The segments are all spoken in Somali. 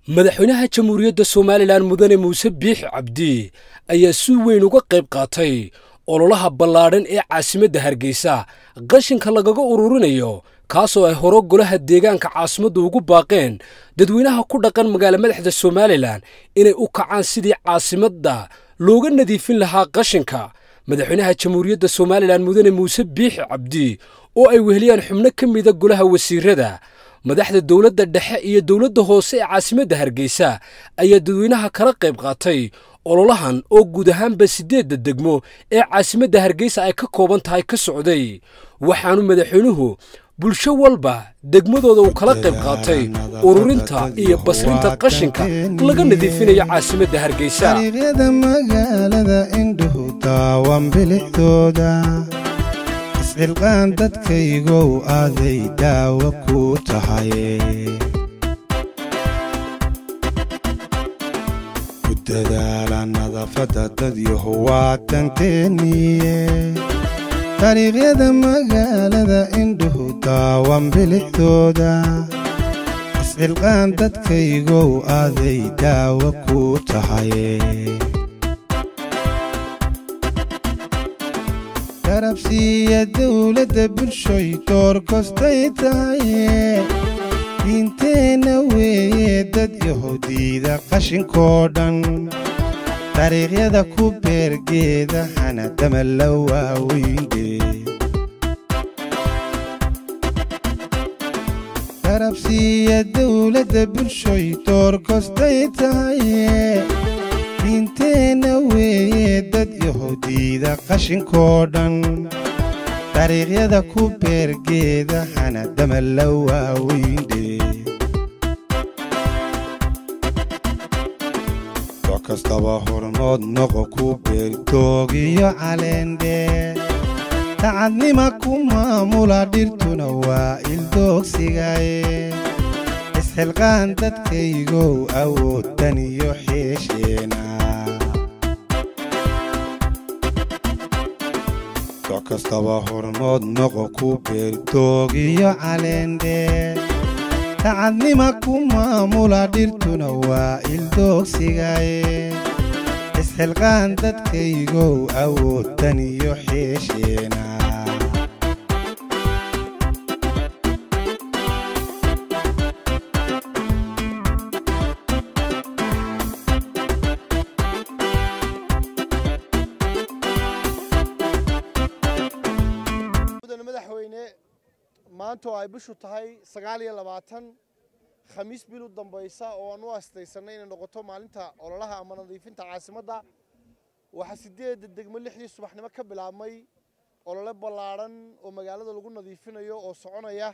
madaxweynaha jamhuuriyadda somalilan mudane muuse biix cabdi ayaa si weyn uga qayb qaatay ololaha ballaadhan ee caasimadda hargeysa qashinka lagaga ururinayo kaasoo ay horo golaha deegaanka caasimaddu ugu baaqeen dadweynaha ku dhaqan magaala madaxda somalilan inay u kacaan sidii caasimadda looga nadiifin lahaa qashinka madaxweynaha jamhuuriyadda somalilan mudane muuse biix cabdi oo ay weheliyaan xubno ka mida golaha wasiirada madaxda dowladda dhexe iyo dowladda hoose ee caasimadda hargeysa ayaa dadweynaha kala qayb qaatay ololahan oo guud ahaanba siddeedda degmo ee caasimadda hargeysa ay ka kooban tahay ka socday waxaanu madaxweynuhu bulsho walba degmadooda uu kala qayb qaatay ururinta iyo basrinta qashinka laga nadiifinayo caasimadda hargeysa ariiqyada magaalada indhuhu daawan bilixdooda iscilqaan dadkaygow aaday daawo ku tahay ku dadaala nadaafadda dadyahu waa danteeniye dariiqyada magaalada indhuhu daawan bilixdooda iscilqaan dadkaygow aaday daawo ku tahay garabsiiya dowladda bulshoy door kostay tahaye diinteenna weeye dad yahuudiida qashinkoo dhan dariiqyada ku beergeeda hanadama la waaweyndhe garabsiiya dowladda bulshoy door kostay tahaye diinteenna weeye dad yahuudiida qashinkoo dhan dariiqyada ku beergeeda hanadama la waaweyndhe dooc kastaba hormood noqo ku beertoogiyo caleendhe dacadnima ku maamula dhirtuna waa ildoogsigaye isxilqaan dadkaygow awooddan iyo xeesheena dooc kastaba hormood noqo ku beertoogiyo caleendhe dacadnima ku maamula dhirtuna waa ildoogsigaye isxilqaan dadkaygow awooddan iyo xeesheena mudane madaxweyne maanta oo ay bishu tahay sagaal iyo labaatan khamiis bil u dambaysa oo aan u astaysanay inay noqoto maalinta ololaha ama nadiifinta caasimadda waxaa sideedda degmo lixdii subaxnimo ka bilaabmay olole ballaadhan oo magaalada lagu nadiifinayo oo soconaya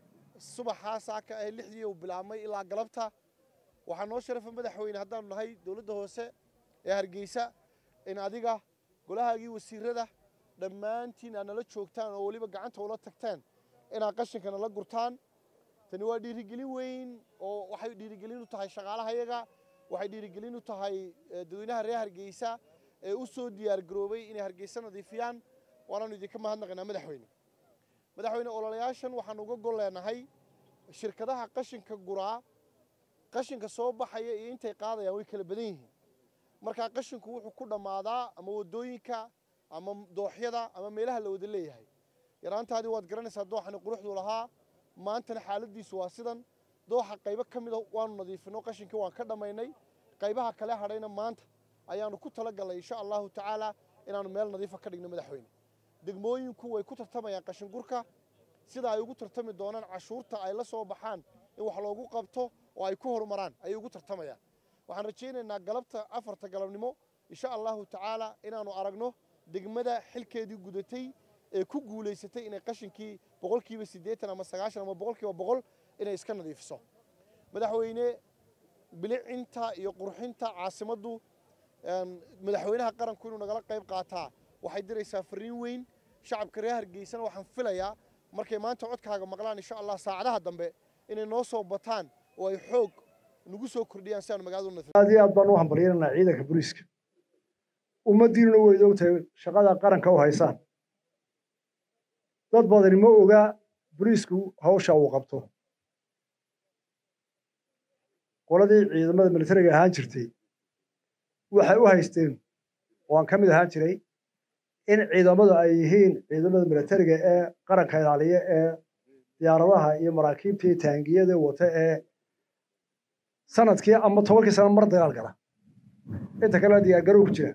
subaxaa saaka ee lixdii uu bilaabmay ilaa galabta waxaa noo sharafa madaxweyne haddaanu nahay dowladda hoose ee hargeysa in adiga golahaagii wasiirada dhammaantiin aad nala joogtaan oo weliba gacanta ula tagteen inaad qashinka nala gurtaan tani waa dhiirigelin weyn oo waxay dhiirigelin u tahay shaqaalahayaga waxay dhiirigelin u tahay dadweynaha reer hargeysa ee u soo diyaargaroobay inay hargeysa nadiifiyaan waanaanu idinka mahadnaqaynaa madaxweyne madaxweyne ololayaashan waxaan uga gol leenahay shirkadaha qashinka guraa qashinka soo baxaya iyo intay qaadayaan way kala badan yihiin markaa qashinku wuxuu ku dhammaadaa ama waddooyinka ama dooxyada ama meelaha la wada leeyahay yaraantaadii waad garanaysaa dooxani quruxduu lahaa maantana xaaladiisu waa sidan dooxa qaybo ka mida waanu nadiifinno qashinkii waan ka dhammaynay qaybaha kale hadhayna maanta ayaanu ku talagalnay insha allahu tacaala inaanu meel nadiifa ka dhigno madaxweyne degmooyinku way ku tartamayaan qashingurka sida ay ugu tartami doonaan cashuurta ay la soo baxaan in wax loogu qabto oo ay ku horumaraan ayay ugu tartamayaan waxaan rajaynaynaa galabta afarta galabnimo insha allahu tacaala inaanu aragno degmada xilkeedii gudatay ee ku guulaysatay inay qashinkii boqolkiiba siddeetan ama sagaashan ama boqolkiiba boqol inay iska nadiifiso madaxweyne bilicinta iyo qurxinta caasimaddu madaxweynaha qaranku inuu nagala qayb qaataa waxay diraysaa fariin weyn shacabka reer hargeysana waxaan filayaa markay maanta codkaaga maqlaan insha allah saacadaha dambe inay noo soo bataan oo ay xoog nagu soo kordhiyaan si aanu magaaladu nadiif aad iyo aad baan u hambalyeynanaa ciidanka booliiska ummaddiinuna way ogtahay shaqada qaranka u haysaan dad badani ma oga boliisku hawsha uu qabto qoladii ciidamada militariga ahaan jirtay waxay u haysteen oo aan ka mid ahaan jiray in ciidamadu ay yihiin ciidamada militariga ee qaranka ilaaliya ee diyaaradaha iyo maraakiibta iyo taangiyada wata ee sanadkii ama tobankii sano mar dagaal gala inta kale diyaargarow ku jira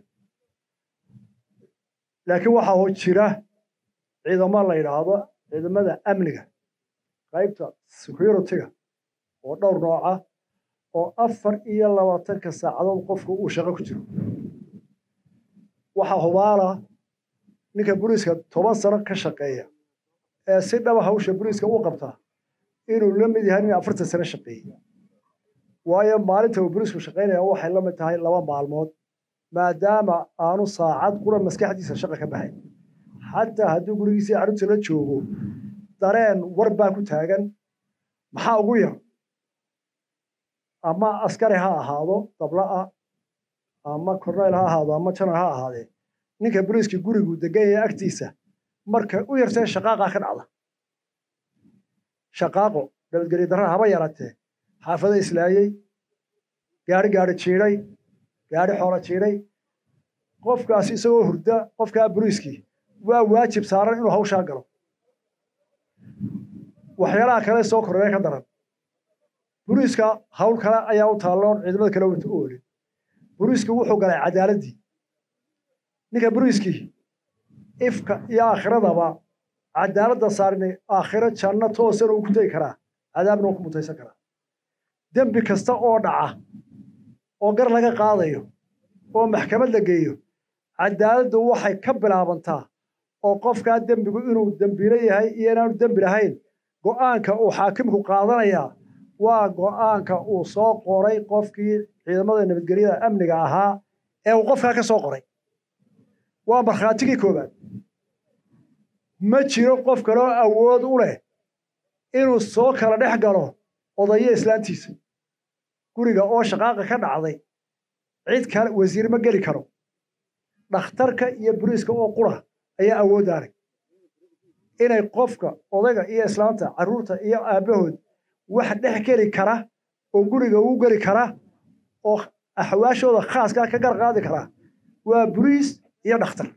laakiin waxaa jira ciidamo la yidhaahdo ciidamada amniga qaybta security-ga oo dhowr nooc ah oo afar iyo labaatanka saacadood qofku uu shaqo ku jiro waxaa hubaala ninka boliiska toban sano ka shaqeeya ee si dhaba hawsha boliiska u qabtaa inuu la mid yahay nin afartan sano shaqeeyey waayo maalinta uu boliisku shaqaynaya waxay la mid tahay laba maalmood maadaama aanu saacad qura maskaxdiisa shaqa ka baxay xataa hadduu gurigiisii carruurta la joogo dareen war baa ku taagan maxaa ugu yar ama askari ha ahaado dabla'a ama korneyl ha ahaado ama janar ha ahaadee ninka boliiskii gurigu degan yahay agtiisa marka u yartee shaqaaqaa ka dhacda shaqaaqo nabadgelyo darra haba yaratee xaafado islaayey gaari gaari jiidhay gaari xoolo jiidhay qofkaasi isagoo hurda qofkaa boliiskii waa waajib saaran inuu hawshaa galo waxyaalaha kale soo kordhaya ka daran boliiska hawl kale ayaa u taalloon ciidamada kale wata u olin boliisku wuxuu galay cadaaladdii ninka boliiskii ifka iyo aakhiradaba cadaaladda saarnay aakhiro janno toosana uu ku tegi karaa cadaabna uu ku mutaysan karaa dembi kasta oo dhaca oo gar laga qaadayo oo maxkamad la geeyo cadaaladdu waxay ka bilaabantaa oo qofkaa dembigu inuu dembilo yahay iyo inaanu dembi lahayn go'aanka uu xaakimku qaadanayaa waa go'aanka uu soo qoray qofkii ciidamada nabadgelyada amniga ahaa ee uu qofkaa ka soo qoray waa markhaatigii koowaad ma jiro qof kaloo awood u leh inuu soo kala dhex galo odayo islaantiisa guriga oo shaqaaqa ka dhacday cid kale wasiir ma geli karo dhakhtarka iyo boliiska oo qura ayaa awooddaanay inay qofka odayga iyo islaanta carruurta iyo aabbahood wax dhex geli kara oo guriga uu geli kara oo axwaashooda khaaskaa ka gar qaadi kara waa boliis iyo dhakhtar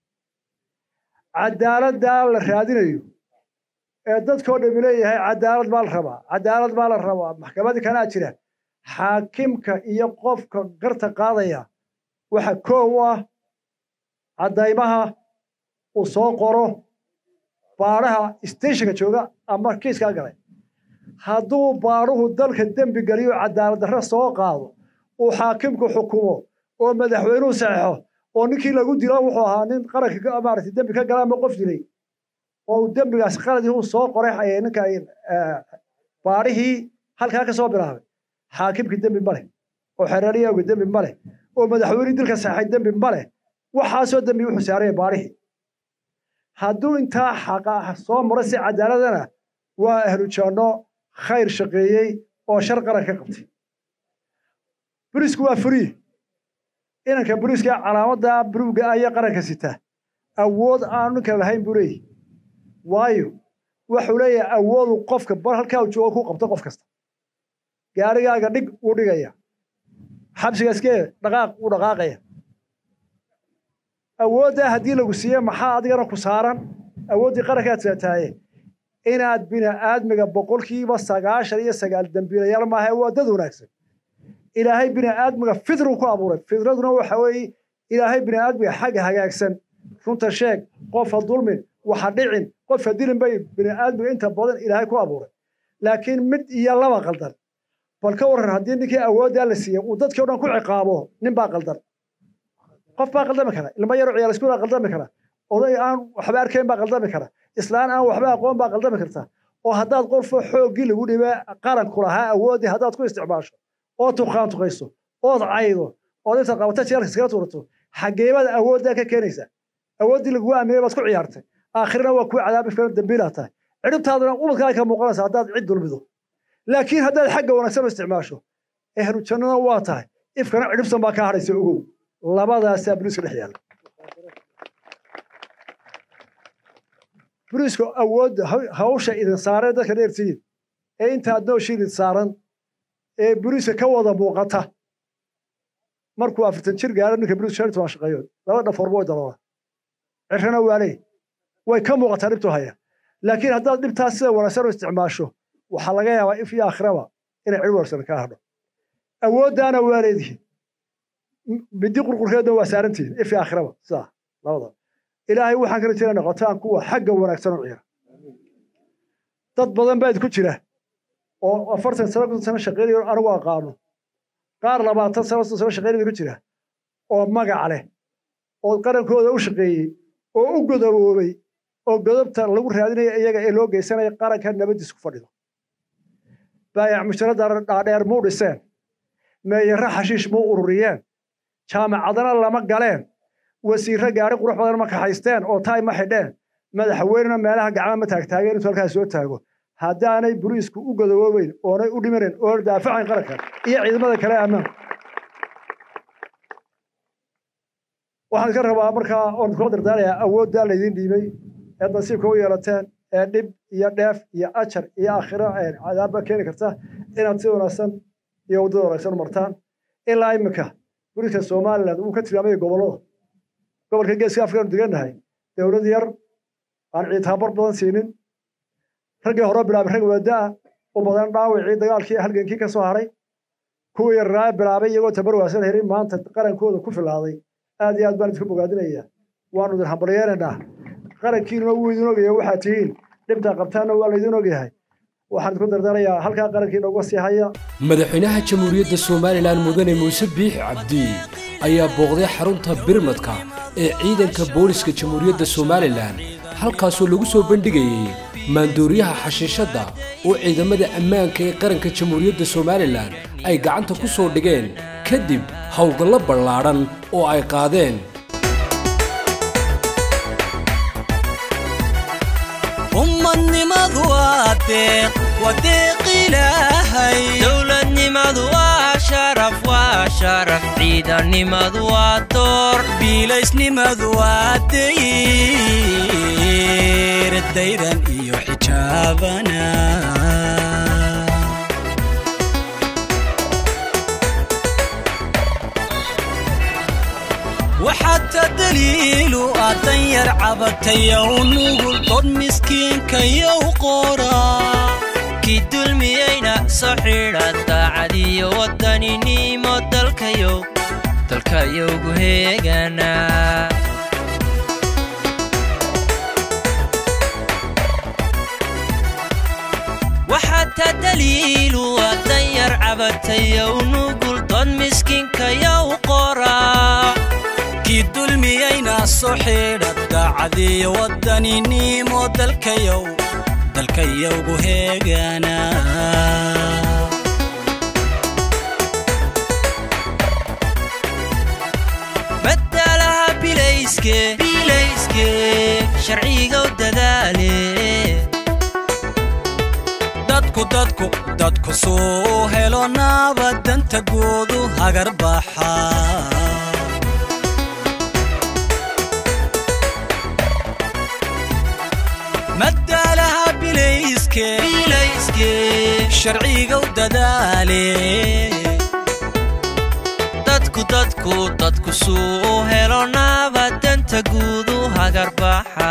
cadaaladdaa la raadinayo ee dadkoo dhami leeyahay cadaalad baa la rabaa cadaalad baa la rabaa maxkamadii kanaa jira xaakimka iyo qofka garta qaadaya waxa koow u ah caddaymaha uu soo qoro baadhaha steshinka jooga ama kiiskaa galay hadduu baadhuhu dalka dembi geliyo cadaalad darre soo qaado uu xaakimku xukumo oo madaxweynuhu saxeixo oo ninkii lagu dilo wuxuu ahaa nin qaranka maaragtay dembi ka gala ama qof dilay oo uu dembigaas qaladii uu soo qoray ninka baadhihii halkaa ka soo bilaabay xaakimkii dembi ma leh oo xereeriyawga dembi ma leh oo madaxweynihii dilka saxay dembi ma leh waxaasoo dembi wuxuu saaraya baadhihii hadduu intaa xaqa soo maro si cadaaladana waa ahlu janno khayr shaqeeyey oo shar qaran ka qabtay boliisku waa furii inanka boliiska calaamadda buruugga ayaa qaranka sita awood aanu ninka lahayn buu leeyahy waayo wuxuu leeyahay awoodu qofka bar halkaa uu joogo ku qabto qof kasta gaarigaaga dhig wuu dhigaya xabsiga iskee dhaqaaq wuu dhaqaaqaya awooddaa haddii lagu siiye maxaa adigana ku saaran awooddii qarankaad saataaye inaad bini'aadmiga boqolkiiba sagaashan iyo sagaal dembiilayaal maaha waa dad wanaagsan ilaahay bini'aadmiga fidru ku abuuray fidraduna waxa weeye ilaahay bini'aadmiga xagga hagaagsan runta sheeg qofa dulmin waxa dhicin qofa dilin bay bini'aadmiga inta badan ilaahay ku abuuray laakiin mid iyo laba qaldan bal ka warran haddii ninkii awooddaa la siiyey uu dadkii o dhan ku ciqaabo nin baa qaldan qof baa qaldami kara ilmo yaroo ciyaal iskuul baa qaldami kara oday aan waxba arkayn baa qaldami kara islaan aan waxba aqoon baa qaldami karta oo haddaad qofo xooggii lagu dhibe qaranku lahaa awooddii haddaad ku isticmaasho oo tuqaan tuqayso ood caydo ood inta qabata jeelka iskaga tuurato xageebada awooddaa ka keenaysa awooddii lagugu aaminay baad ku ciyaartay aakhirna waa kuwa cadaabi filan dambiilaa tahay cidhibtaaduna ubadkaa ka muuqanaysa haddaad cid dulmido laakiin haddaad xagga wanaagsan u isticmaasho ehlu jannada waa tahay ifkana cidhibsan baa kaa hadhaysa ogow labadaasaa boliiska dhex yaalla boliisku awoodda hawsha idin saaran dadka dheertihiin ee intaad nooshiin idin saaran ee buriiska ka wada muuqata markuu afartan jir gaaro ninka buriis shan iyo toban shaqeeyood laba dhafoorba way daloola cirrana waaley way ka muuqataa dhibtu haya laakiin haddaad dhibtaas sida wanaagsan u isticmaasho waxaa laga yaabaa if iyo akhraba inay cid wanaagsan kaa hadho awooddaana waa leedihiin midi qurqurkeedna waa saarantihiin if iyo akhraba sidaa labada ilaahay waxaan kala jira noqotaan kuwa xagga wanaagsan u ciira dad badan baa idinku jira oo afartan sano konton sano shaqeynayo anigu aqaano qaar labaatan sano soddon sano shaqeynaya ku jira oo magac leh oo qarankooda u shaqeeyey oo u godoboobay oo godobta lagu raadinaya iyaga ee loo geysanaya qaranka nabadiis ku fadhido baayac musharadda dhaadheer muu dhiseen meeyarra xashiish muu ururiyeen jaamacadana lama galeen wasiirro gaari qurux badan ma kaxaysteen oo taay ma xidheen madaxweynena meelaha gacma ma taagtaageen intuu halkaas soo taago haddaanay buriisku u godoboobeyn oonay u dhimanayn oona daafacayn qaranka iyo ciidamada kale ammaanku waxaan iska rabaa markaa oon kula dardaarayaa awooddaa laydin dhiibay ee nasiibka u yeelateen ee dhib iyo dheef iyo ajar iyo aakhiro cadaabba keeni karta inaad si wanaagsan iyo waddada wanaagsan u martaan ilaa iminka buriiska somaliland uu ka tilmaamaya gobollada gobolka geeska afrikanu degannahay dowlad yar aan ciid tababar badan siinin raggii hore bilaabay rag wada'a u badan dhaawicii dagaalkii halgankii ka soo haray kuwii yarraa bilaabay iyagoo tabar waasan herin maanta qarankooda ku filaaday aad iyo aad baan idinku bogaadinayaa waanu idin hambalyeeraynaa qarankiinuna wuu idin ogyahay waxaad tihiin dhibtaa qabtaanna waa laydin ogyahay waxaan idinku dardarayaa halkaa qarankiina uga sii haya madaxweynaha jamhuuriyadda somalilan mudane muuse biix cabdi ayaa booqday xarunta birmadka ee ciidanka booliska jamhuuriyadda somalilan halkaasoo lagu soo bandhigayey maandooriyaha xashiishadda oo ciidamada ammaanka ee qaranka jamhuuriyadda somalilan ay gacanta ku soo dhigeen kadib howlgallo ballaadhan oo ay qaadeen ummadnimadu waa deeq waa deeq ilaahay dowladnimadu waa sharaf waa sharaf ciidannimadu waa door biilaysnimadu waa dayr dayran iyo xijaabana waxaata daliilu ah danyar cabatayow nugul dod miskiinkayow qoraa kii dulmiyeyna soo xidha daacadiyo waddaninimo dalkayow dalkayowgu heegana waxaata daliilu ah danyar cabatayow nugul dod miskiinkayow qoraa kii dulmiyeyna soo xidha daacadiyo waddaninimo dalkayow dalkayowgu heegana badalaha bilayske bilayske sharcigow dadaale dadku dadku dadku suu helo naabadanta goodu hagar baxa madaalaha bilayske bilayske sharcigow dadaale dadku dadku dadku suu helo naabadanta guudu hagar baxa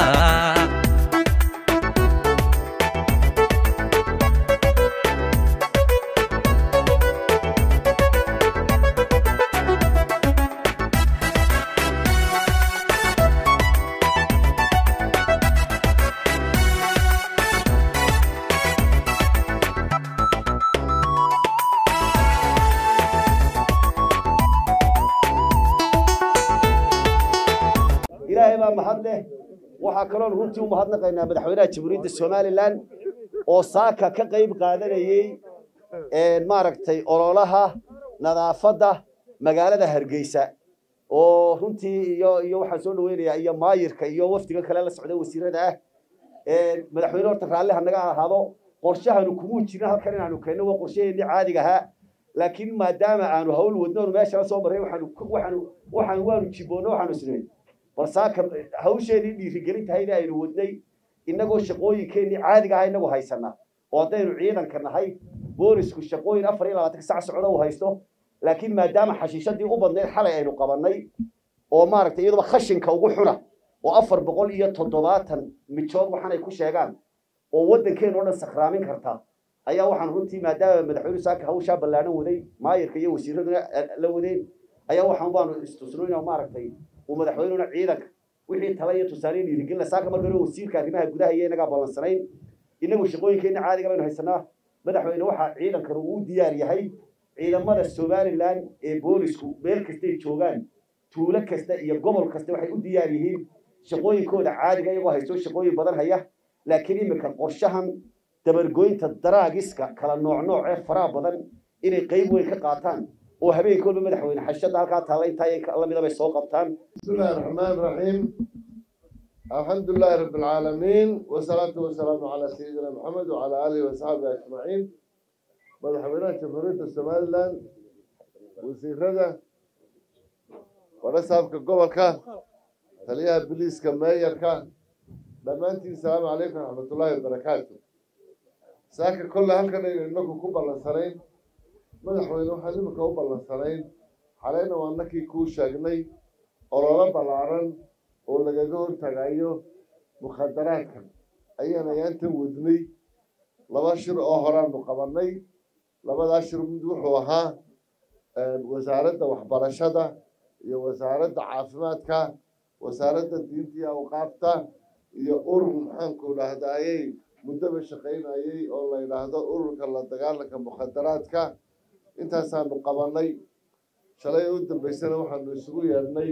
ilaahay baa mahad leh waxaa kaloon runtii u mahadnaqaynaa madaxweynaha jamhuuriyadda somalilan oo saaka ka qayb qaadanayey maaragtay ololaha nadaafadda magaalada hargeysa oo runtii iyo iyo waxaan soo dhaweynayaa iyo maayirka iyo wafdiga kale la socda wasiirada ah madaxweyne horta raalli hanaga ahaado qorshahanu kumuu jirin halkan inaanu keenno waa qorshaheennii caadiga ahaa laakiin maadaama aanu hawl wadno oonu meesha la soo marray waxaanu waxaanu waxaanu waanu jiboonno waxaanu isnay bal saaka hawsheenii dhiirigelin tahayna aynu wadnay innagoo shaqooyinkeennii caadiga aha inagu haysanaa oo haddaynu ciidanka nahay boolisku shaqooyin afar iyo labaatanka sac socda uu haysto laakiin maadaama xashiishadii u badnayd xalay aynu qabannay oo maaragtay iyaduba khashinka ugu xuna oo afar boqol iyo toddobaatan mijood waxaanay ku sheegaan oo waddankeenu o dhan sakraamin karta ayaa waxaan runtii maadaama madaxweyne saaka hawshaa ballaadhan waday maayirka iyo wasiiraduna la wadeen ayaa waxaan baanu istusnoyna maaragtay uu madaxweynuna ciidanka wixii tala iyo tusaale dhiirigelina saaka marka hore wasiirka arrimaha gudaha iyo inagaa ballansanayn inagu shaqooyinkeenna caadiga baynu haysanaa madaxweyne waxaa ciidankanu uu diyaar yahay ciidamada somalilan ee boolisku meel kastay joogaan tuulo kasta iyo gobol kasta waxay u diyaar yihiin shaqooyinkooda caadiga iyagoo haysto shaqooyin badan haya laakiin iminka qorshahan dabargoynta daraagiska kala nooc nooc ee faraha badan inay qayb weyn ka qaataan oo habeenkoodba madaxweyne xashada halkaa taalla intaa lamida bay soo qabtaan بسم الله الرحمن الرحيم الحمد لله رب العالمين والصلاة والسلام على سيدنا محمد وعلى آله وصحبه أجمعين مدحوينات جمهورية السوماليلاند وزيرada warasaabka gobolka taliyaha biliiska meeyarka dhammaantiin salaamu calaykum raxmatullaahi wabarakaatu saaka kolle halkan aynu inagu ku ballansanayn madaxweyne waxaan imika u ballansanayn xaleyna waa nakii kuu sheegnay ololo ballaaran oo lagaga hortagayo mukhadaraadkan ayaan ayaantan wadnay laba shir oo horaanu qabannay labadaa shir mid wuxuu ahaa wasaaradda waxbarashada iyo wasaaradda caafimaadka wasaaradda diinta iyo awqaafta iyo urur maxaanku dhahdaayey muddaba shaqaynayey oo la yidhaahdo ururka la dagaalanka mukhadaraadka intaasaanu qabannay shalay u dambaysana waxaanu isugu yeedhnay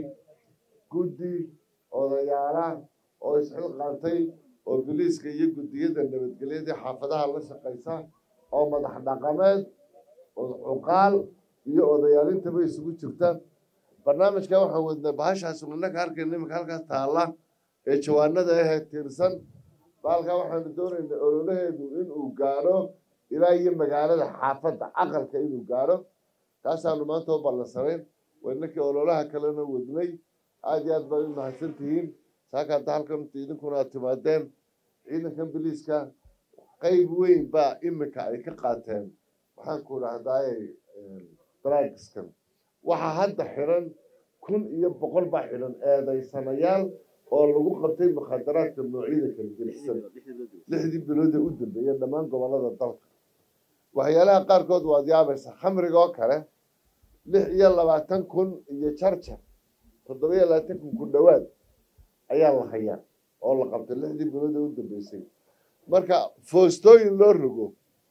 guddi odayaala oo isxilqaantay oo biliiska iyo guddiyada nabadgelyadii xaafadaha la shaqaysa oo madax dhaqameed oo cuqaal iyo odayaalintaba isugu jirta barnaamijkan waxaan wadnay bahashaas innaka arkayna iminka halkaas taalla ee jawaanada ahee tiirsan baalkaa waxaanu doonaynaa ololaheedu inuu gaadho ilaa iyo magaalada xaafadda aqalka inuu gaadho kaasaanu maanta u ballansanayn waa innakii ololaha kalena wadnay aada iyo aad baa u mahadsan tihiin saaka hadda halkan idinkuna aad timaadeen ciidankan biliiska qayb weyn baa imika ay ka qaateen maxaanku dhahdaay draagiskan waxaa hadda xidhan kun iyo boqol baa xidhan eedaysanayaal oo lagu qabtay mukhadaraadka noocyada kala gelisan lixdii bilood ee u dambeeya dhammaan gobollada dalka waxyaalaha qaarkood waad yaabaysa khamriga oo kale lix iyo labaatan kun iyo jarjar toddoba iyo labaatan kun ku dhowaad ayaa la hayaa oo la qabtay lixdii bilood ee u dambeysay marka foostooyin loo rogo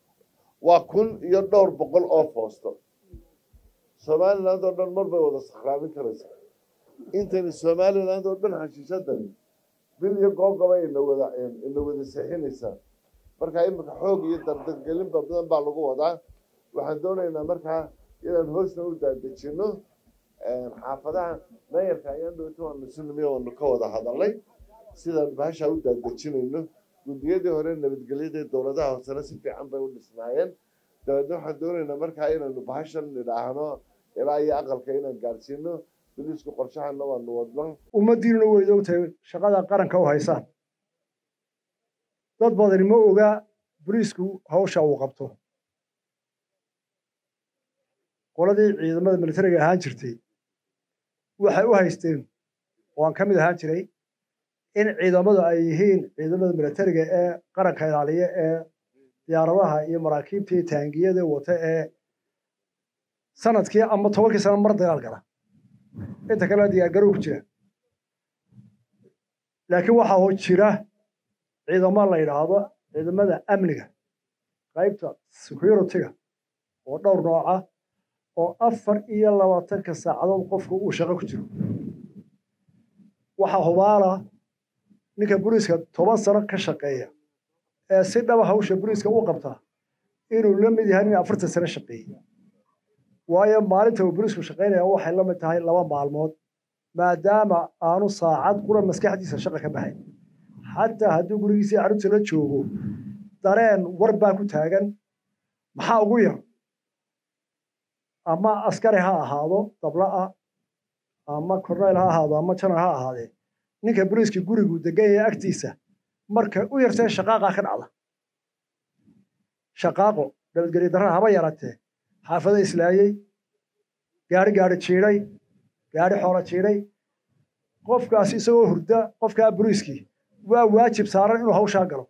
waa kun iyo dhowr boqol oo foosto somaliland oo dhan mar bay wada sakraamin karaysaa intani somaliland oo dhan xashiishadani bil iyo googoba ina wada ina wada seexinaysaa marka imika xoog iyo dardargelin badan baa lagu wadaa waxaan doonaynaa markaa inaan hoosna u daadejino xaafadaha meeyarka ayaan dhowto waanu sunimi waanu ka wada hadalnay sidaan bahashaa u daadejinayno guddiyadii hore nabadgelyada dowladaha hoosena si fiican bay u dhisnaayeen dabeedna waxaan doonaynaa markaa inaanu bahashan nidhaahno ilaa iyo aqalka inaan gaadhsiino biliisku qorshahana waanu wadno ummaddiinuna weyd ogtahay shaqada qaranka u haysaan dad badani ma oga boliisku hawsha uu qabto qoladii ciidamada militariga ahaan jirtay waxay u haysteen oo aan ka mid ahaan jiray in ciidamadu ay yihiin ciidamada militariga ee qaranka ilaaliya ee diyaaradaha iyo maraakiibta iyo taangiyada wata ee sanadkii ama tobankii sano mar dagaal gala inta kale diyaargarow ku jira laakiin waxaa jira ciidamo la yidhaahdo ciidamada amniga qaybta security-ga oo dhowr nooca oo afar iyo labaatanka saacadood qofku uu shaqo ku jiro waxaa hubaala ninka boliiska toban sano ka shaqeeya ee si dhaba hawsha boliiska u qabtaa inuu la mid yahay nin afartan sano shaqeeyey waayo maalinta uu boliisku shaqaynaya waxay la mid tahay laba maalmood maadaama aanu saacad qura maskaxdiisa shaqa ka baxay xataa hadduu gurigiisii carruurta la joogo dareen war baa ku taagan maxaa ugu yar ama askari ha ahaado dabla'a ama korneyl ha ahaado ama janar ha ahaadee ninka boliiska gurigu degan yahay agtiisa marka u yartee shaqaaqa ka dhacda shaqaaqo nabadgelyo darrada haba yaratee xaafada islaayey gaari gaari jiidhay gaari xoolo jiidhay qofkaas isagoo hurda qofkaa buriiskii waa waajib saaran inuu hawshaa galo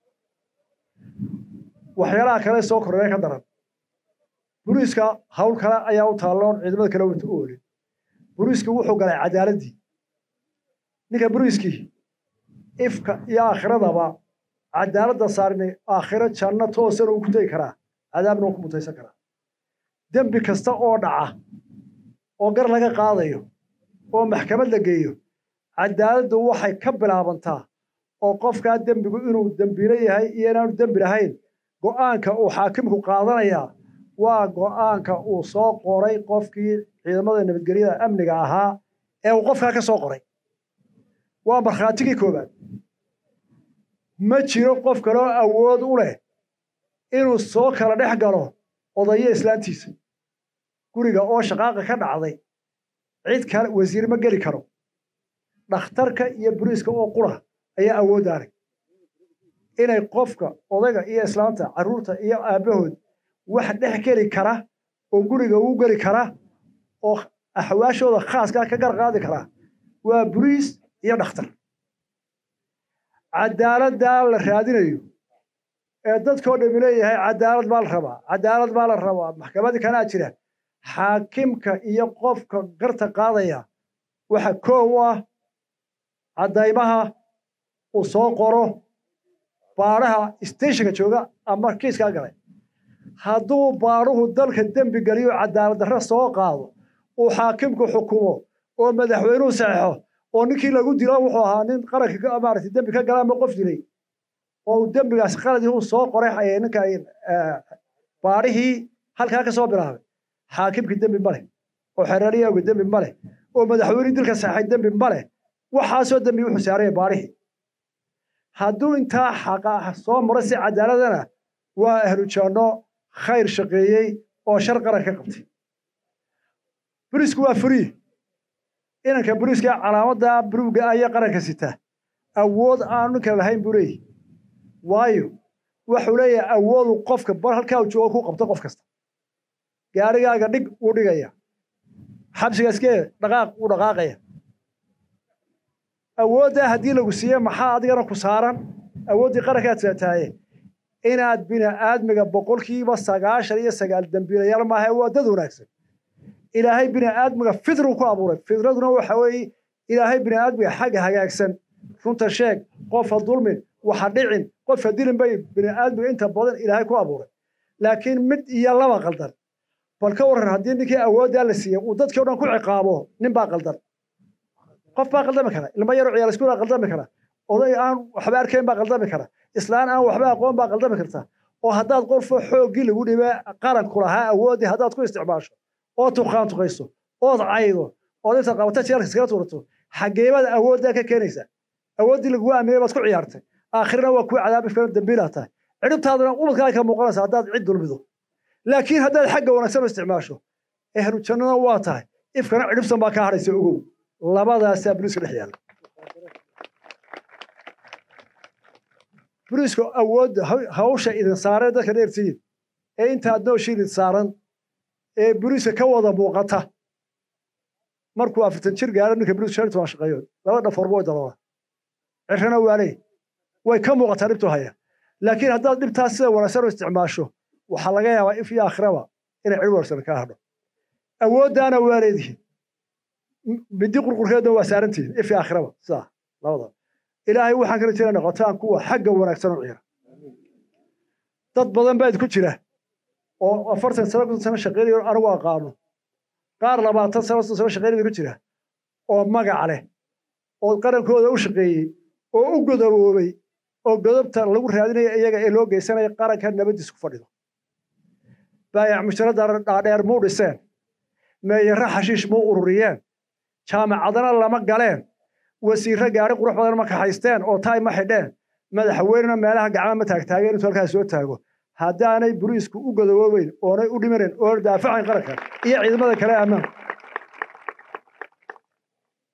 waxyaalaha kale soo kordhaya ka daran buriiska hawl kale ayaa u taalloon ciidamada kale wata u olin buriiski wuxuu galay cadaaladdii ninka buriiskii ifka iyo aakhiradaba cadaaladda saarnay aakhiro janno toosana uu ku tegi karaa cadaabna uu ku mutaysan karaa dembi kasta oo dhaca oo gar laga qaadayo oo maxkamad la geeyo cadaaladdu waxay ka bilaabantaa oo qofkaa dembigu inuu dembilo yahay iyo inaanu dembi lahayn go'aanka uu xaakimku qaadanayaa waa go'aanka uu soo qoray qofkii ciidamada nabadgelyada amniga ahaa ee uu qofkaa ka soo qoray waa markhaatigii koowaad ma jiro qof kaloo awood u leh inuu soo kala dhex galo odayo islaantiisa guriga oo shaqaaqa ka dhacday cid kale wasiir ma geli karo dhakhtarka iyo buriiska oo qura ayaa awooddaanay inay qofka odayga iyo islaanta carruurta iyo aabbahood wax dhex geli kara oo guriga uu geli kara oo axwaashooda khaaskaa ka gar qaadi kara waa buriis iyo dhakhtar cadaaladdaa la raadinayo ee dadkoo dhami leeyahay cadaalad baa la rabaa cadaalad baa la rabaa maxkamadii kanaa jira xaakimka iyo qofka garta qaadaya waxa koow u ah caddaymaha uu soo qoro baadhaha steshinka jooga ama kiiskaa galay hadduu baadhuhu dalka dembi geliyo cadaalad darre soo qaado uu xaakimku xukumo oo madaxweynuhu saxeixo oo ninkii lagu dilo wuxuu ahaa nin qaranka maaragtay dembi ka gala ama qof dilay oo uu dembigaas qaladii uu soo qoray ninka baadhihii halkaa ka soo bilaabay xaakimkii dembi ma leh oo xereeriyawga dembi ma leh oo madaxweynihii dilka saxay dembi ma leh waxaasoo dembi wuxuu saaraya baadhihii hadduu intaa xaqa soo maro si cadaaladana waa ahlujanno khayr shaqeeyey oo shar qaran ka qabtay buriisku waa furii inanka buriiska calaamadda buruugga ayaa qaranka sita awood aanu ninka lahayn buu leeyahy waayo wuxuu leeyahay awoodu qofka bar halkaa uu joogo ku qabto qof kasta gaarigaaga dhig wuu dhigaya xabsiga iskee dhaqaaq wuu dhaqaaqaya awooddaa haddii lagu siiye maxaa adigana ku saaran awooddii qarankaad seetaaye inaad bini aadmiga boqolkiiba sagaashan iyo sagaal dembiilayaal maaha waa dad wanaagsan ilaahay bini aadmiga fidruu ku abuuray fidraduna waxa weeye ilaahay bini aadmiga xagga hagaagsan runta sheeg qofa dulmin waxa dhicin qofa dilin bay bini aadmiga inta badan ilaahay ku abuuray laakiin mid iyo laba qaldan bal ka warran haddii ninkii awooddaa la siiyey uu dadkii o dhan ku ciqaabo nin baa qaldan qof baa qaldami kara ilmo yaroo ciyaal iskuulaa qaldami kara oday aan waxba arkayn baa qaldami kara islaan aan waxba aqoon baa qaldami karta oo haddaad qofo xooggii lagu dhibee qaranku lahaa awooddii haddaad ku isticmaasho oo tuqaan tuqayso ood caydo ood intaad qabata jeelka iskaga tuurato xageebaad awooddaa ka keenaysaa awooddii lagugu aaminay baad ku ciyaartay aakhirna waa kuwa cadaabi filan dambiilaa tahay cidhibtaaduna ubadkaa ka muuqanaysa haddaad cid dulmido laakiin haddaad xagga wanaagsan u isticmaasho ehlu jannada waa tahay ifkana cidhibsan baa kaa hadhaysa ogow labadaasaa buriiska dhex yaalla buriisku awoodda hawsha idin saaree dadka dheertihiin ee intaad nooshiin idin saaran ee buriiska ka wada muuqata markuu afartan jir gaaro ninka buriiska shan toban shaqeeyo laba dhafoorba way daloola cirrana waale way ka muuqataa dhibtu haya laakiin haddaad dhibtaas sida wanaagsan u isticmaasho waxaa laga yaabaa if iyo akhraba inay cid wanaagsan kaa hadho awooddaana waa leedihiin midi qurqurkeedna waa saarantihiin if iyo akhraba sidaa labada ilaahay waxaan kala jira noqotaan kuwa xagga wanaagsan u ciira dad badan baa idinku jira oo afartan sano konton sano shaqeynayo anigu aqaano qaar labaatan sano soddon sano shaqeynaya ku jira oo magac leh oo qarankooda u shaqeeyey oo u godoboobay oo godobta lagu raadinaya iyaga ee loo geysanaya qaranka nabadiis ku fadhido baayac musharada dhaadheer muu dhiseen meeyare xashiish muu ururiyeen jaamacadana lama galeen wasiirro gaari qurux badan ma kaxaysteen oo taay ma xidheen madaxweynena meelaha gacma ma taagtaageen intuu halkaas soo taago haddaanay buriisku u godoboobeyn oonay u dhimanen oona daafacayn qaranka iyo ciidamada kale ammaanka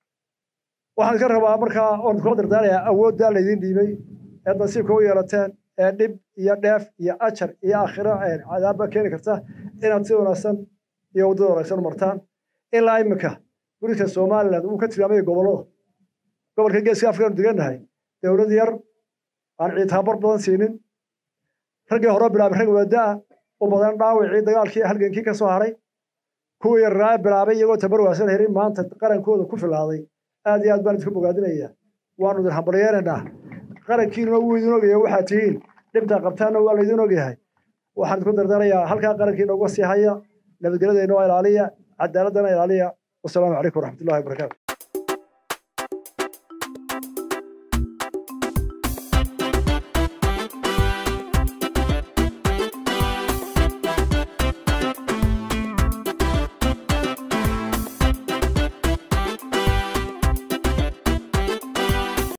waxaan ka rabaa markaa oon kula dardaarayaa awooddaa laydin dhiibay eed nasiibka u yeelateen ee dhib iyo dheef iyo ajar iyo aakhiro cadaabba keeni karta inaad si wanaagsan iyo waddada wanaagsan u martaan ilaa iminka guriska somaliland uu ka tilmaamaya gobollada gobolka geeska afrikanu degannahay dowlad yar aan ciid tababar badan siinin raggii hore bilaabay rag wada'a u badan dhaawacii dagaalkii halgankii ka soo haray kuwii yarraa bilaabay iyagoo tabar waasan herin maanta qarankooda ku filaaday aad iyo aad baan idinku bogaadinaya waanu idin hambalyeeraynaa qarankiinuna wuu idin ogyahay waxaad tihiin dhibtaa qabtaanna waa laydin ogyahay waxaan idinku dardarayaa halkaa qarankiina uga sii haya nabadgelyada inoo ilaaliya cadaaladana ilaaliya wasalaamu calaykum waraxmatullahi wabarakaatu